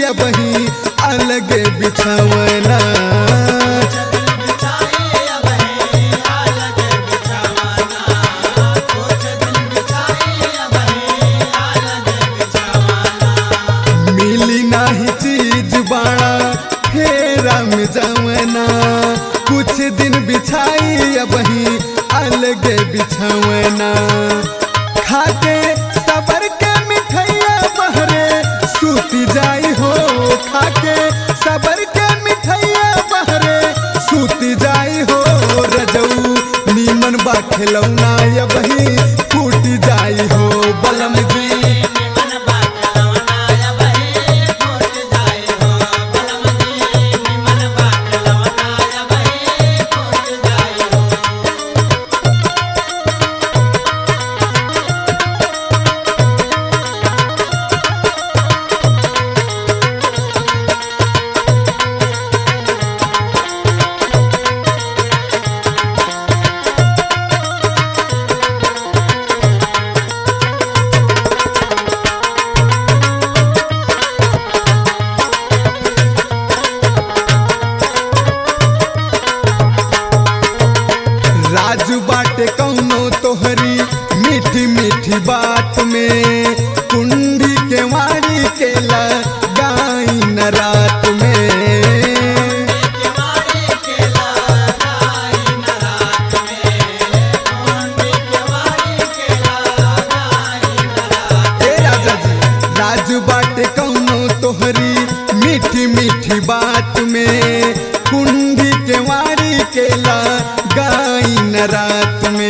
अबही अलगे बिछवना मिली नाही चीज बाड़ा फेरा में जवना कुछ दिन बिछाई अबही अलगे बिछवना खाके सबर के मिठैया बहरे सूती जाई हो खाके सबर के मिठैया बहरे सूती जाई हो रजऊ नीमन बा खिलौना अबही फूट जाई हो बलम जी राजू बाटे कौनो तोहरी मीठी मीठी बात में कुंडी के वारी के लगाई न रात में ए राजा जी राजू बाटे कौनो तोहरी मीठी मीठी बात में कुंडी के वारी के लगाई न रात में